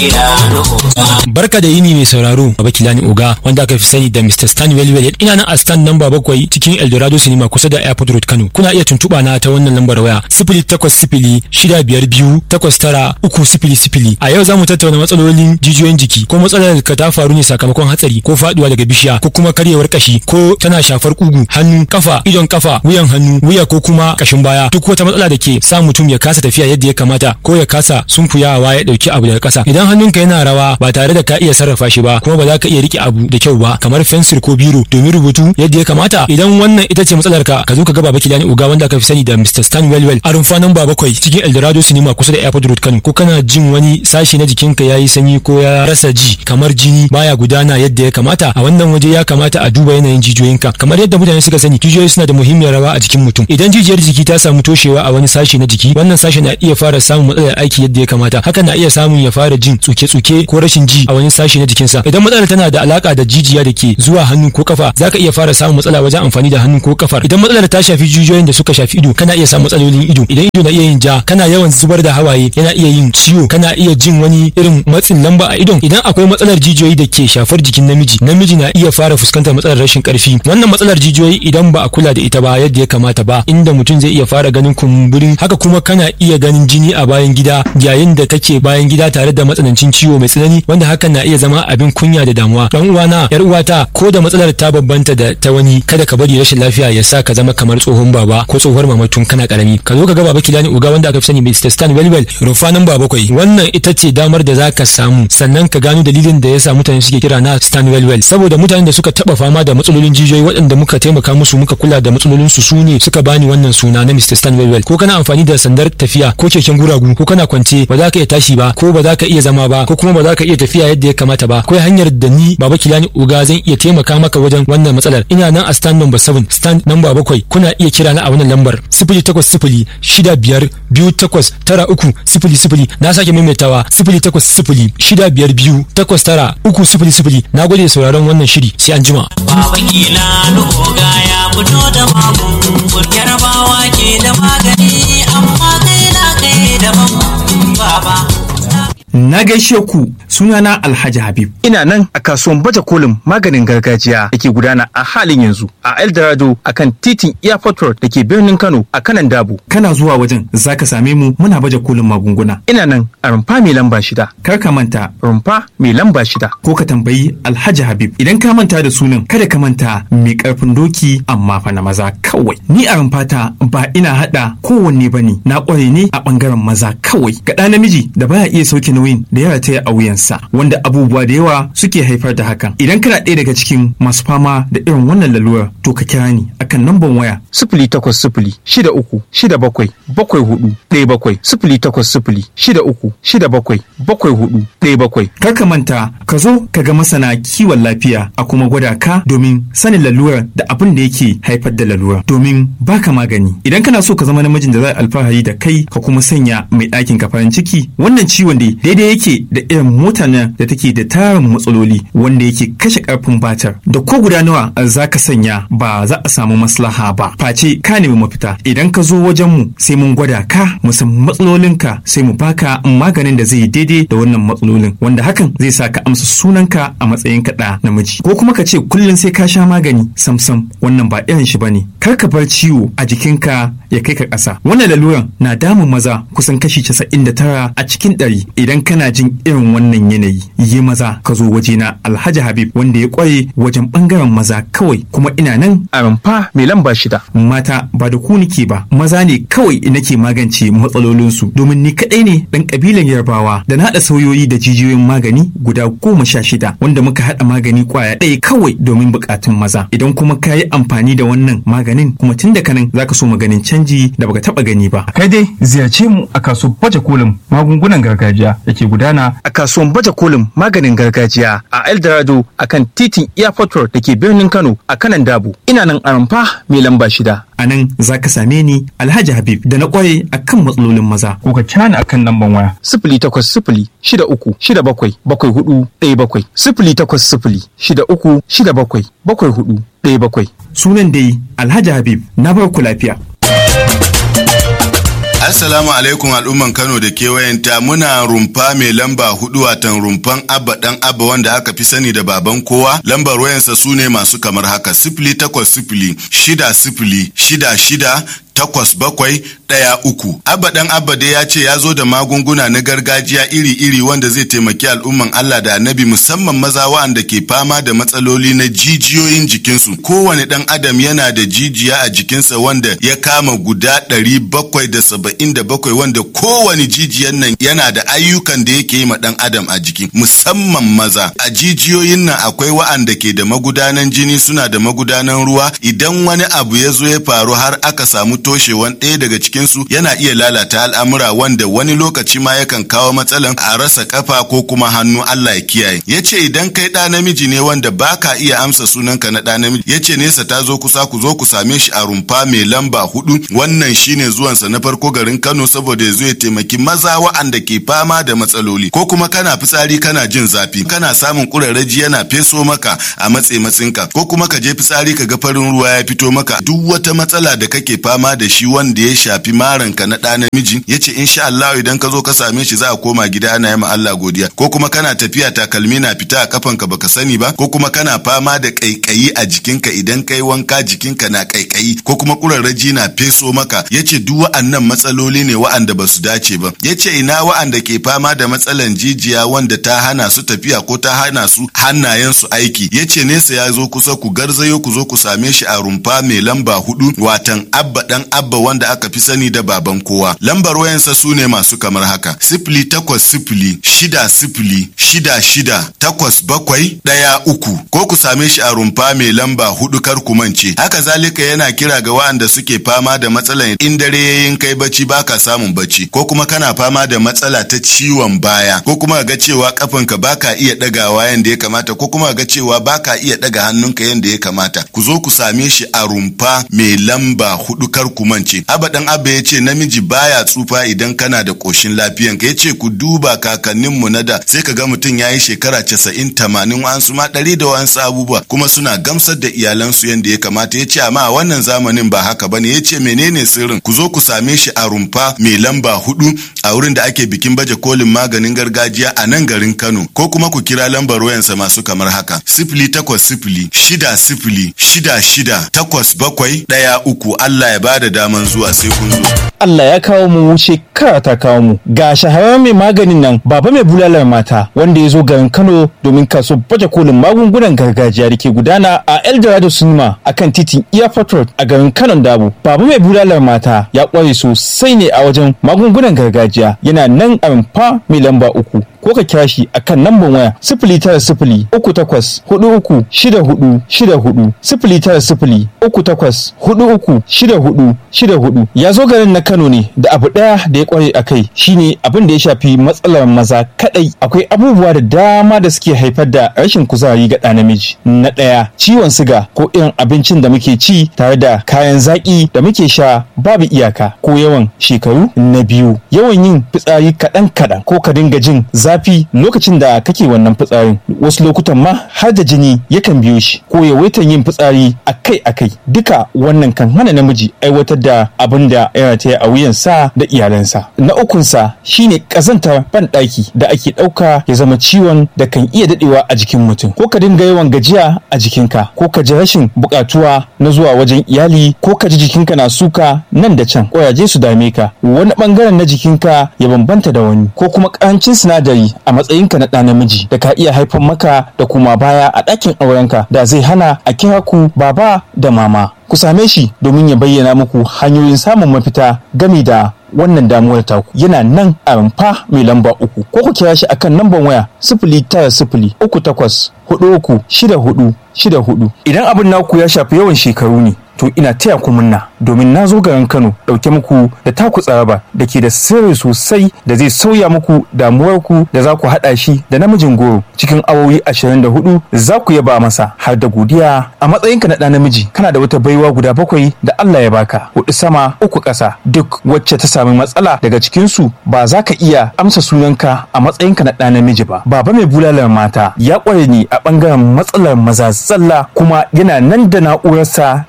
Barka da yini mai sauraro Baba Kilani Oga wanda aka fi sani da Mr. Stan Welwel ina nan a stand namba bakwai cikin Eldorado Cinema kusa da Airport Road Kano kuna iya tuntuɓa na ta wannan lambar waya sifili takwas sifili shida biyar biyu takwas tara uku sifili sifili a yau za mu tattauna matsalolin jijiyoyin jiki ko matsalar ka ta faru ne sakamakon hatsari ko faduwa daga bishiya ko kuma karyewar kashi ko tana shafar kugu hannu kafa idon kafa wuyan hannu wuya ko kuma kashin baya duk wata matsala da ke sa mutum ya kasa tafiya yadda ya kamata ko ya kasa sunkuyawa ya dauki abu daga kasa idan hannunka yana rawa ba tare da ka iya sarrafa shi ba kuma ba za ka iya rike abu da kyau ba kamar fensir ko biro domin rubutu yadda ya kamata idan wannan ita ce matsalar ka ka zo ka ga baba kilani uga wanda aka fi sani da Mr. Stan Wellwell a rumfa nan ba bakwai cikin Eldorado Cinema kusa da Airport Road Kano ko kana jin wani sashi na jikinka yayi sanyi ko ya rasa ji kamar jini baya gudana yadda ya kamata a wannan waje ya kamata a duba yanayin jijiyoyinka kamar yadda mutane suka sani jijiyoyi suna da muhimmiyar rawa a jikin mutum idan jijiyar jiki ta samu toshewa a wani sashi na jiki wannan sashi na iya fara samun matsalar aiki yadda ya kamata hakan na iya samun ya fara jin tsuke-tsuke ko rashin ji a wani sashi na jikinsa idan matsalar tana da alaka da jijiya da ke zuwa hannu ko kafa zaka iya fara samun matsala wajen amfani da hannu ko kafar idan matsalar ta shafi jijiyoyin da suka shafi ido kana iya samun matsalolin ido idan ido na iya yin ja kana yawan zubar da hawaye yana iya yin ciwo kana iya jin wani irin matsin lamba a idon idan akwai matsalar jijiyoyi da ke shafar jikin namiji namiji na iya fara fuskantar matsalar rashin karfi wannan matsalar jijiyoyi idan ba a kula da ita ba yadda ya kamata ba inda mutum zai iya fara ganin kumburin haka kuma kana iya ganin jini a bayan gida yayin da take bayan gida tare da matsanancin ciwo mai tsanani wanda hakan na iya zama abin kunya da damuwa dan uwana yar uwata ko da matsalar ta bambanta da ta wani kada ka bari rashin lafiya ya sa ka zama kamar tsohon baba ko tsohuwar mama tun kana karami ka zo ka ga baba kilani uga wanda aka fi sani Mr. Stan Wellwell rufa nan ba bakwai wannan ita ce damar da zaka samu sannan ka gano dalilin da yasa mutane suke kira na Stan Wellwell saboda mutanen da suka taba fama da matsalolin jijiyoyi waɗanda muka taimaka musu muka kula da matsalolin su su ne suka bani wannan suna na Mr. Stan Wellwell ko kana amfani da sandar tafiya ko keken guragu ko kana kwance ba za ka iya tashi ba ko ba za ka iya zama ba ko kuma ba za ka iya tafiya yadda ya kamata ba akwai hanyar da ni baba kilani uga zan iya taimaka maka wajen wannan matsalar ina nan a stand number 7 stand number 7 kuna iya kira na a wannan lambar 0800 shida biyar biyu takwas tara uku sifili sifili na sake maimaitawa sifili takwas sifili shida biyar biyu takwas tara uku sifili sifili na gode sauraron wannan shiri sai an jima. Baba Kilani Oga ya fito da magungun yarbawa ke da magani amma kai na kai daban baba. Na gaishe ku sunana Alhaji Habib. Ina nan a kasuwan baje kolin maganin gargajiya da ke gudana a halin yanzu a Eldorado a kan titin Airport Road da ke birnin Kano a kanan Dabo. Kana zuwa wajen zaka same mu muna baje kolin magunguna. Ina nan a rumfa mai lamba shida. Kar ka manta rumfa mai lamba shida. Ko ka tambayi Alhaji Habib. Idan ka manta da sunan kada ka manta mai karfin doki amma fa na maza kawai. Ni a rumfata ba ina hada kowanne bane na kware ne a bangaren maza kawai. Ga ɗa namiji da baya iya sauke nauyin da ya rataya a wuyansa wanda abubuwa da yawa suke haifar da hakan idan kana ɗaya daga cikin masu fama da irin wannan lalurar to ka kira ni akan namban waya sifili takwas sifili shida uku shida bakwai bakwai hudu ɗaya bakwai sifili takwas sifili shida uku shida bakwai bakwai hudu ɗaya bakwai kar ka manta ka zo ka ga masana kiwon lafiya a kuma gwada ka domin sanin lalurar da abin da yake haifar da lalurar domin baka magani idan kana so ka zama namijin da za alfahari da kai ka kuma sanya mai ɗakin ka farin ciki wannan ciwon da daidai yake da irin mota nan da take da tarin matsaloli wanda yake kashe karfin batar da ko guda nawa za ka sanya ba za a samu maslaha ba face ka nemi mafita idan ka zo wajen mu sai mun gwada ka mu san matsalolinka sai mu baka maganin da zai daidai da wannan matsalolin wanda hakan zai sa ka amsa sunanka a matsayin kaɗa namiji ko kuma ka ce kullum sai ka sha magani samsam wannan ba irin shi bane kar ka bar ciwo a jikinka ya kai ka ƙasa wannan laluran na damun maza kusan kashi 99 a cikin ɗari idan kana jin irin wannan yanayi yi maza ka zo wajena alhaji habib wanda ya kware wajen bangaren maza kawai kuma ina nan a rumfa mai lamba shida mata ba da ku nike ba maza ne kawai nake magance matsalolinsu domin ni kadai ne dan kabilan yarbawa da na haɗa sauyoyi da jijiyoyin magani guda goma sha shida wanda muka haɗa magani kwaya ɗaya kawai domin buƙatun maza idan kuma ka yi amfani da wannan maganin kuma tun da kanan zaka so maganin canji da baka taɓa gani ba kai dai ziyarce mu a kasuwar baje kolin magungunan gargajiya da ke gudana a kasuwan baje kolin maganin gargajiya a Eldorado a kan titin Airport Road da ke birnin Kano a kanan Dabo. Ina nan a rumfa mai lamba shida. A nan za ka same ni Alhaji Habib da na kware a kan matsalolin maza. Ko ka cani a kan lamban waya. Sifili takwas sifili shida uku shida bakwai bakwai hudu ɗaya bakwai. Sifili takwas sifili shida uku shida bakwai bakwai hudu ɗaya bakwai. Sunan dai Alhaji Habib na bar ku lafiya. Assalamu alaikum al'umman Kano da kewayenta muna rumfa mai lamba hudu watan rumfan abba dan abba wanda aka fi sani da baban kowa lambar wayansa su ne masu kamar haka sifili takwas sifili shida sifili shida shida takwas bakwai ɗaya uku. Abba ɗan Abba dai ya ce ya zo da magunguna na gargajiya iri-iri wanda zai taimaki al'umman Allah da annabi musamman maza wa'anda ke fama da matsaloli na jijiyoyin jikinsu. Kowane ɗan adam yana da jijiya a jikinsa wanda ya kama guda ɗari bakwai da saba'in da bakwai wanda kowane jijiyan nan yana da ayyukan da yake yi ma ɗan adam a jiki musamman maza. A jijiyoyin nan akwai wa'anda ke da magudanan jini suna da magudanan ruwa idan wani abu ya zo ya faru har aka samu toshewan ɗaya daga cikinsu yana iya lalata al'amura wanda wani lokaci ma yakan kawo matsalan a rasa kafa ko kuma hannu Allah ya kiyaye. Ya ce idan kai ɗa namiji ne wanda baka iya amsa sunanka na ɗa namiji ya ce nesa ta zo kusa ku zo ku same shi a rumfa mai lamba hudu wannan shine zuwansa na farko garin Kano saboda ya zo ya taimaki maza wa'anda ke fama da matsaloli ko kuma kana fitsari kana jin zafi kana samun kurarraji yana feso maka a matse matsinka ko kuma ka je fitsari ka ga farin ruwa ya fito maka duk wata matsala da kake fama da shi wanda ya shafi maranka na ɗa namiji ya ce insha Allah idan ka zo ka same shi za a koma gida ana yi ma Allah godiya ko kuma kana tafiya takalmi na fita a kafanka baka sani ba ko kuma kana fama da kaikayi a jikinka idan kai wanka jikinka na kaikayi ko kuma kurarraji na feso maka ya ce duk wa'annan matsaloli ne wa'anda ba su dace ba ya ce ina wa'anda ke fama da matsalan jijiya wanda ta hana su tafiya ko ta hana su hannayen su aiki ya ce nesa ya zo kusa ku garzayo ku zo ku same shi a rumfa mai lamba hudu watan abba dan abba wanda aka fi sani da baban kowa lambar wayansa su ne masu kamar haka sifili takwas sifili shida sifili shida shida takwas bakwai ɗaya uku ko ku same shi a rumfa mai lamba hudu kar ku mance haka zalika yana kira ga waɗanda suke fama da matsalan in dare yayin kai bacci baka samun bacci ko kuma kana fama da matsala ta ciwon baya ko kuma ga cewa kafanka baka iya ɗagawa yanda ya kamata ko kuma ga cewa baka iya ɗaga hannunka yanda ya kamata ku zo ku same shi a rumfa mai lamba hudu kar ku mance abba dan abba ya ce namiji baya tsufa idan kana da koshin lafiyan ka ya ce ku duba kakanninmu na da sai ka ga mutum ya yi shekara casa'in tamanin wa'ansu ma ɗari da wa'ansu abubuwa kuma suna gamsar da iyalansu yadda ya kamata ya ce amma a wannan zamanin ba haka bane ya ce menene sirrin ku zo ku same shi a rumfa mai lamba hudu a wurin da ake bikin baje kolin maganin gargajiya a nan garin Kano ko kuma ku kira lambar wayansa masu kamar haka sifili takwas sifili shida sifili shida shida takwas bakwai ɗaya uku Allah ya bada daman zuwa sai kun zo. Allah ya kawo mu shekara ta kawo mu ga shahararren mai maganin nan baba mai bulalar mata wanda ya zo garin Kano domin kaso baje kolin magungunan gargajiya da ke gudana a Eldorado Cinema akan titin Airport Road a garin Kano Dabo. Baba mai bulalar mata ya kware sosai ne a wajen magungunan gargajiya yana nan a rumfa mai lamba uku ko ka kira shi akan lambar waya sifili tara sifili uku takwas hudu uku shida hudu shida hudu sifili tara sifili uku takwas hudu uku shida hudu shida hudu ya zo garin na Kano ne da abu daya da ya kware a kai shine abin da ya shafi matsalar maza kadai akwai abubuwa da dama da suke haifar da rashin kuzari ga ɗa namiji na ɗaya ciwon siga ko irin abincin da muke ci tare da kayan zaki da muke sha babu iyaka ko yawan shekaru na biyu yawan yin fitsari kaɗan kaɗan ko ka dinga jin zafi lokacin da kake wannan fitsarin wasu lokutan ma har da jini yakan biyo shi ko yawaitan yin fitsari akai akai duka wannan kan hana namiji aiwatar da abin da ya rataya a wuyansa da iyalansa na ukunsa shine ƙazantar banɗaki da ake ɗauka ya zama ciwon da kan iya daɗewa a jikin mutum ko ka dinga yawan gajiya a jikinka ko ka ji rashin buƙatuwa na zuwa wajen iyali ko ka ji jikinka na suka nan da can ƙwayaje su dame ka wani ɓangaren na jikinka ya bambanta da wani ko kuma ƙarancin sinadari a matsayinka na ɗa namiji da ka iya haifar maka da kuma baya a ɗakin aurenka da zai hana a kira ku baba da mama ku same shi domin ya bayyana muku hanyoyin samun mafita gami da wannan damuwar taku yana nan a rumfa mai lamba uku ko ku kira shi akan lambar waya sifili tara sifili uku takwas hudu uku shida hudu shida hudu idan abin naku ya shafi yawan shekaru ne to ina taya ku munna domin na zo garin Kano dauke muku da taku tsaraba da ke da sirri sosai da zai sauya muku damuwar ku da za ku hada shi da namijin goro cikin awowi 24 za ku yaba masa har da godiya a matsayinka na ɗan namiji kana da wata baiwa guda bakwai da Allah ya baka hudu sama uku ƙasa duk wacce ta sami matsala daga cikin su ba za ka iya amsa sunanka a matsayinka na ɗan namiji ba baba mai bulalar mata ya ƙware ni a ɓangaren matsalar maza zalla kuma yana nan da na'urarsa ta zamani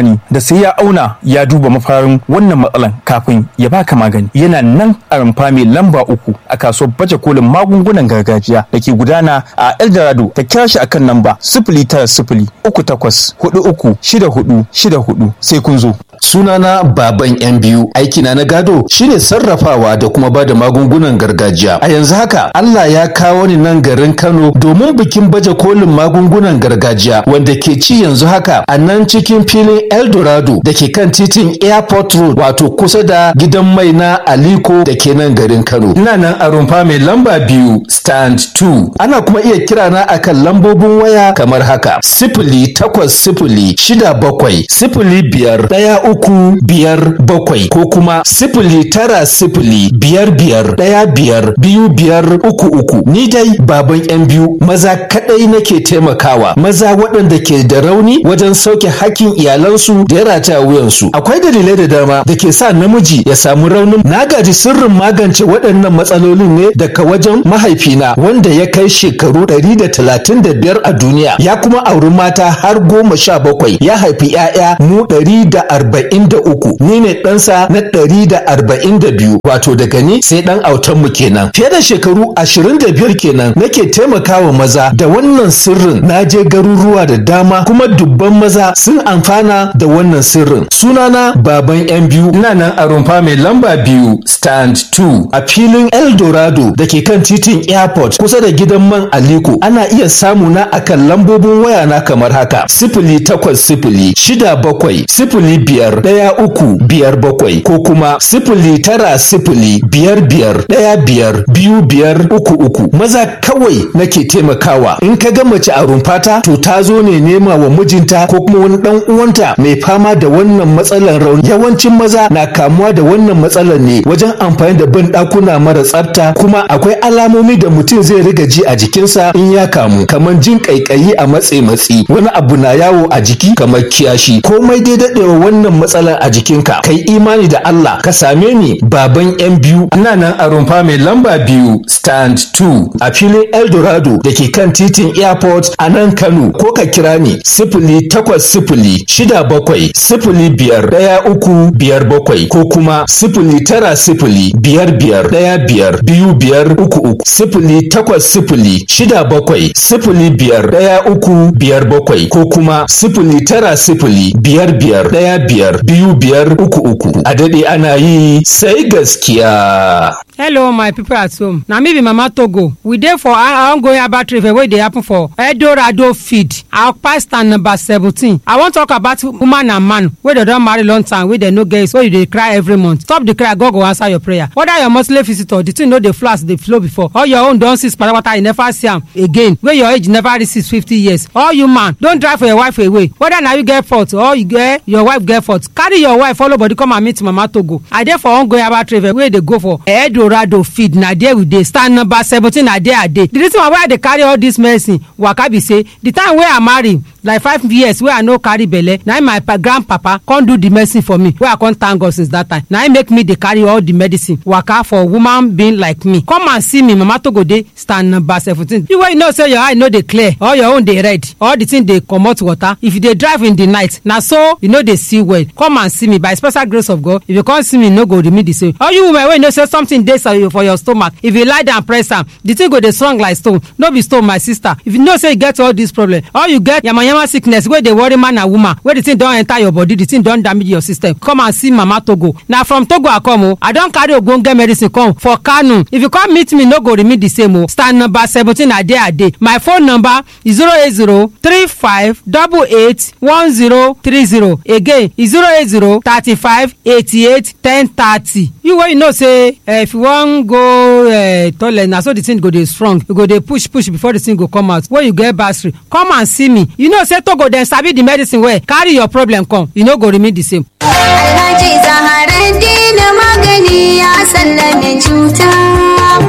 zamani da sai ya auna ya duba mafarin wannan matsalan kafin ya baka magani yana nan a rumfa mai lamba uku a kasuwar baje kolin magungunan gargajiya da ke gudana a eldorado ta kira shi akan namba sifili tara sifili uku takwas hudu uku shida hudu shida hudu sai kun zo sunana baban yan biyu aikina na gado shine sarrafawa da kuma ba da magungunan gargajiya a yanzu haka Allah ya kawo ni nan garin Kano domin bikin baje kolin magungunan gargajiya wanda ke ci yanzu haka a nan cikin filin Eldorado da ke kan titin Airport Road wato kusa da gidan mai na Aliko da ke nan garin Kano ina nan a rumfa mai lamba biyu stand 2 ana kuma iya kira na akan lambobin waya kamar haka sifili takwas sifili shida bakwai sifili biyar ɗaya uku biyar bakwai ko kuma sifili tara sifili biyar biyar ɗaya biyar biyu biyar uku uku ni dai baban yan biyu maza kaɗai nake taimakawa maza waɗanda ke da rauni wajen sauke hakkin iyalansu da ya rata wuyansu akwai dalilai da dama da ke sa namiji ya samu raunin na gaji sirrin magance waɗannan matsalolin ne daga wajen mahaifina wanda ya kai shekaru ɗari da talatin da biyar a duniya ya kuma auri mata har goma sha bakwai ya haifi 'ya'ya mu ɗari da arba'in da uku ni ne ɗansa na ɗari da arba'in da biyu wato daga ni sai ɗan autan mu kenan fiye da shekaru ashirin da biyar kenan nake taimakawa maza da wannan sirrin na je garuruwa da dama kuma dubban maza sun amfana da wannan sirrin sunana baban yan biyu ina nan a rumfa mai lamba biyu stand 2 a filin eldorado da ke kan titin airport kusa da gidan man aliko ana iya samu na akan lambobin waya na kamar haka sifili takwas sifili shida bakwai sifili biyar ɗaya uku biyar bakwai ko kuma sifili tara sifili biyar biyar ɗaya biyar biyu biyar uku uku maza kawai nake taimakawa in ka ga mace a rumfata to ta zo ne nema wa mijinta ko kuma wani dan uwanta mai fama da wannan matsalar rauni yawancin maza na kamuwa da wannan matsalar ne wajen amfani da ban ɗakuna mara tsafta kuma akwai alamomi da mutum zai riga ji a jikinsa in ya kamu kamar jin ƙaiƙayi a matse matsi wani abu na yawo a jiki kamar kiyashi komai dai daɗewa wannan matsalar a jikinka kai imani da Allah ka same ni baban yan biyu ina nan a rumfa mai lamba biyu stand 2 a filin eldorado da ke kan titin airport a nan kano ko ka kira ni sifili takwas sifili shida bakwai sifili biyar ɗaya uku biyar bakwai ko kuma sifili tara sifili biyar biyar ɗaya biyar biyu biyar uku uku sifili takwas sifili shida bakwai sifili biyar ɗaya uku biyar bakwai ko kuma sifili tara sifili biyar biyar ɗaya biyar biyu biyar uku uku a daɗe ana yi sai gaskiya. hello my people at home na me be mama togo we dey for our ongoing herbal trade fair wey dey happen for eldorado feed our pastor number seventeen i wan talk about woman and man wey dey don marry long time wey dey no get so you dey cry every month stop the cry god go answer your prayer whether your monthly visitor the thing no dey flow as e dey flow before or your own don cease patapata you never see am again wey your age never reach six fifty years or you man don drive for your wife away whether na you get fault or you get your wife get fault carry your wife follow body come and meet mama togo i dey for ongoing herbal trade fair wey dey go for eldorado feed na there we dey stand number seventeen na there i dey the reason why i dey carry all this medicine waka be say the time wey i marry like five years wey i no carry belle na im my pa grandpapa come do the medicine for me wey i come thank god since that time na im make me dey carry all the medicine waka for woman being like me come and see me mama togo dey stand number seventeen you wey you know say your eye no dey clear or your own dey red or the thing dey comot water if you dey drive in the night na so you no dey see well come and see me by special grace of god if you come see me you no go remain the same or you women wey know say something dey for your stomach if you lie down press am the thing go dey strong like stone no be stone my sister if you know say you get all this problem or you get yamayama sickness wey dey worry man and woman wey the thing don enter your body the thing don damage your system come and see mama togo na from togo i come o i don carry ogbonge medicine come for kano if you come meet me no go remain the same o stand number seventeen na there i dey my phone number is zero eight zero three five double eight one zero three zero again e zero eight zero thirty-five eighty-eight ten thirty you wey you know say uh, if you wan go uh, toilet na so the thing go dey strong you go dey push push before the thing go come out when you get battery come and see me you know say togo dem sabi the medicine well carry your problem come you no go remain the same. Alhaji Zaharaddin magani ya sallame cuta.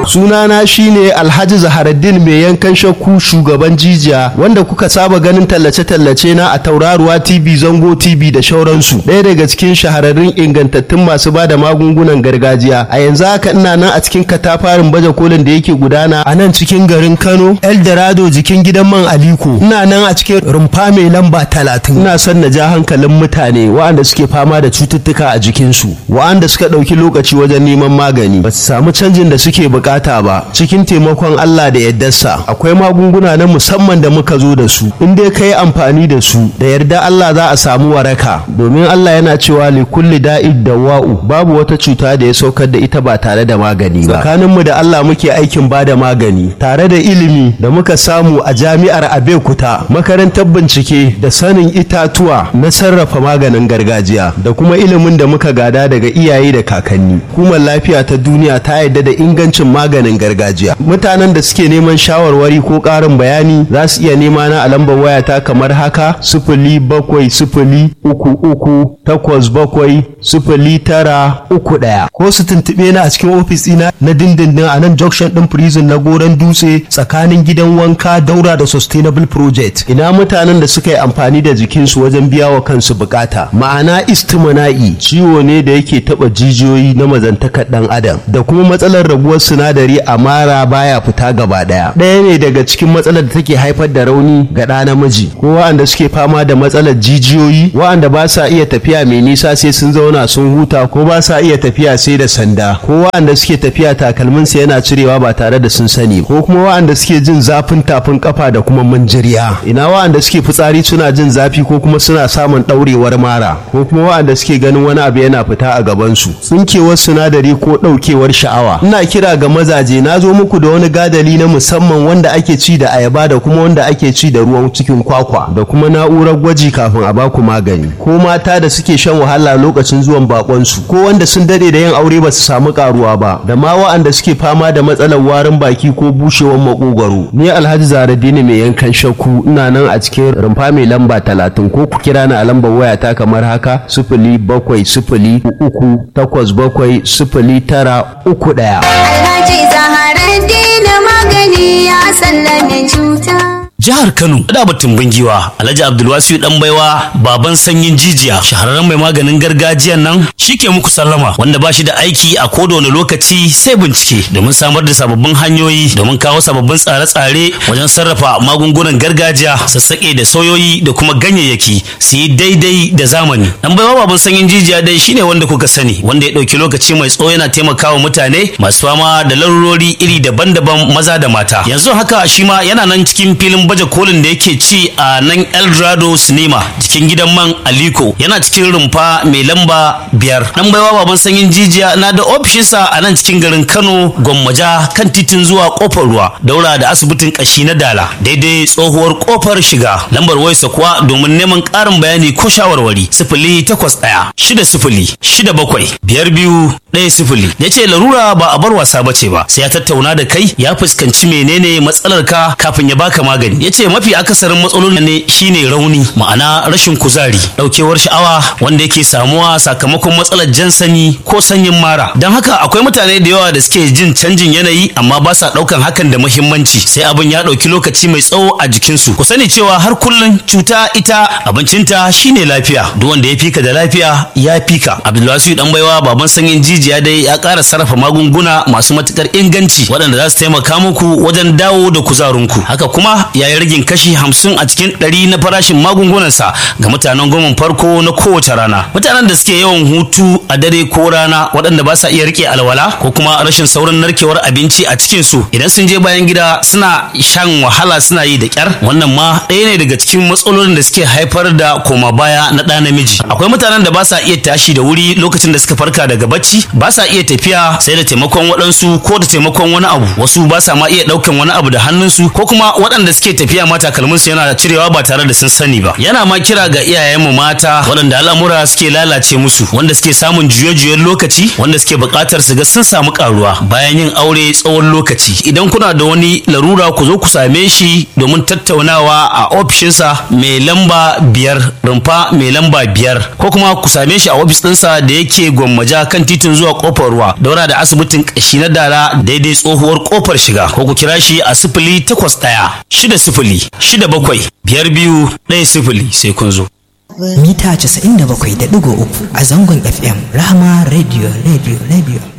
sunana shine alhaji zaharaddin mai yankan shakku shugaban jijiya wanda kuka saba ganin tallace-tallace na a tauraruwa tv zango tv da shauransu ɗaya daga cikin shahararrun ingantattun masu ba da magungunan gargajiya a yanzu haka ina nan a cikin katafarin baje kolin da yake gudana a nan cikin garin kano eldorado jikin gidan man aliko ina nan a cikin rumfa mai lamba talatin ina son na ja hankalin mutane waɗanda suke fama da cututtuka a jikinsu waɗanda suka ɗauki lokaci wajen neman magani ba su samu canjin da suke bukata ba cikin taimakon Allah da yaddarsa akwai magunguna na musamman da muka zo da su in dai ka yi amfani da su da yarda Allah za a samu waraka domin Allah yana cewa li kulli da'id dawa'u babu wata cuta da ya saukar da ita ba tare da magani ba tsakaninmu da Allah muke aikin ba da magani tare da ilimi da muka samu a jami'ar Abeokuta makarantar bincike da sanin itatuwa na sarrafa maganin gargajiya da kuma ilimin da muka gada daga iyaye da kakanni hukumar lafiya ta duniya ta yarda da ingancin maganin gargajiya mutanen da suke neman shawarwari ko ƙarin bayani za su iya nema na a lambar wayata kamar haka sifili bakwai sifili uku uku takwas bakwai sifili tara uku ɗaya ko su tuntuɓe na a cikin ofis ɗina na dindindin a nan junction ɗin prison na goron dutse tsakanin gidan wanka daura da sustainable project ina mutanen da suka yi amfani da jikinsu wajen biya wa kansu bukata ma'ana istimana'i ciwo ne da yake taɓa jijiyoyi na mazantakar ɗan adam da kuma matsalar rabuwar sinadari a mara baya fita gaba ɗaya ɗaya ne daga cikin matsalar da take haifar da rauni ga ɗa namiji ko wa'anda suke fama da matsalar jijiyoyi wa'anda ba sa iya tafiya mai nisa sai sun zauna sun huta ko ba sa iya tafiya sai da sanda ko wa'anda suke tafiya takalminsa yana cirewa ba tare da sun sani ko kuma wa'anda suke jin zafin tafin kafa da kuma manjiriya ina wa'anda suke fitsari suna jin zafi ko kuma suna samun ɗaurewar mara ko kuma wa'anda suke ganin wani abu yana fita a gabansu tsinkewar sinadari ko ɗaukewar sha'awa ina kira ga mazaje na zo muku da wani gadali na musamman wanda ake ci da ayaba da kuma wanda ake ci da ruwan cikin kwakwa da kuma na'urar gwaji kafin a baku magani ko mata da suke shan wahala lokacin zuwan bakonsu ko wanda sun dade da yin aure ba su samu karuwa ba da ma wa'anda suke fama da matsalar warin baki ko bushewar makogwaro ni alhaji zaradini mai yankan shakku ina nan a cikin rumfa mai lamba talatin ko ku kira ni a lambar wayata kamar haka sifili bakwai sifili uku takwas bakwai sifili tara uku ɗaya. Alhaji Zaharaddin magani ya sallame cuta. jihar Kano da batun bingiwa Alhaji Abdulwasiu dan baiwa baban sanyin jijiya shahararren mai maganin gargajiyan nan shike muku sallama wanda ba shi da aiki a koda wani lokaci sai bincike domin samar da sababbin hanyoyi domin kawo sababbin tsare-tsare wajen sarrafa magungunan gargajiya sassaƙe da soyoyi da kuma ganyayyaki su yi daidai da zamani dan baiwa baban sanyin jijiya dai shine wanda kuka sani wanda ya ɗauki lokaci mai tsawo yana taimakawa mutane masu fama da larurori iri daban-daban maza da mata yanzu haka shi ma yana nan cikin filin baje kolin da yake ci a nan eldorado cinema cikin gidan man aliko yana cikin rumfa mai lamba biyar dan baiwa baban sanyin jijiya na da ofishinsa a nan cikin garin kano gwammaja kan titin zuwa kofar ruwa daura da asibitin kashi na dala daidai tsohuwar kofar shiga lambar wayarsa kuwa domin neman ƙarin bayani ko shawarwari sifili takwas ɗaya shida sifili shida bakwai biyar biyu ɗaya sifili ya ce larura ba a bar wasa bace ba sai ya tattauna da kai ya fuskanci menene matsalar ka kafin ya baka magani ya ce mafi akasarin matsalolin ne shine rauni ma'ana rashin kuzari ɗaukewar sha'awa wanda yake samuwa sakamakon matsalar jan sani ko sanyin mara don haka akwai mutane da yawa da suke jin canjin yanayi amma ba sa ɗaukan hakan da muhimmanci sai abin ya ɗauki lokaci mai tsawo a jikinsu ku sani cewa har kullum cuta ita abincinta shine lafiya duk wanda ya fika da lafiya ya fika abdulwasiu dan baiwa baban sanyin jijiya dai ya ƙara sarrafa magunguna masu matukar inganci waɗanda za su taimaka muku wajen dawo da kuzarinku haka kuma ya yi ragin kashi hamsin a cikin ɗari na farashin magungunansa ga mutanen goma farko na kowace rana mutanen da suke yawan hutu a dare ko rana waɗanda ba sa iya rike alwala ko kuma rashin saurin narkewar abinci a cikin su idan sun je bayan gida suna shan wahala suna yi da kyar wannan ma ɗaya ne daga cikin matsalolin da suke haifar da koma baya na ɗa namiji akwai mutanen da ba sa iya tashi da wuri lokacin da suka farka daga bacci ba sa iya tafiya sai da taimakon waɗansu ko da taimakon wani abu wasu ba sa ma iya ɗaukan wani abu da hannunsu ko kuma waɗanda suke tafiya tafiya ma takalminsu yana cirewa ba tare da sun sani ba yana ma kira ga iyayenmu mata waɗanda al'amura suke lalace musu wanda suke samun juye-juyen lokaci wanda suke buƙatar su ga sun samu karuwa bayan yin aure tsawon lokaci idan kuna da wani larura ku zo ku same shi domin tattaunawa a ofishinsa mai lamba biyar rumfa mai lamba biyar ko kuma ku same shi a ofis ɗinsa da yake gwammaja kan titin zuwa kofar ruwa daura da asibitin ƙashi na dala daidai tsohuwar kofar shiga ko ku kira shi a sifili takwas ɗaya shida sifili shida bakwai biyar biyu ɗaya sifili sai kun zo. mita 97.3 a zangon fm rahama radio radio radio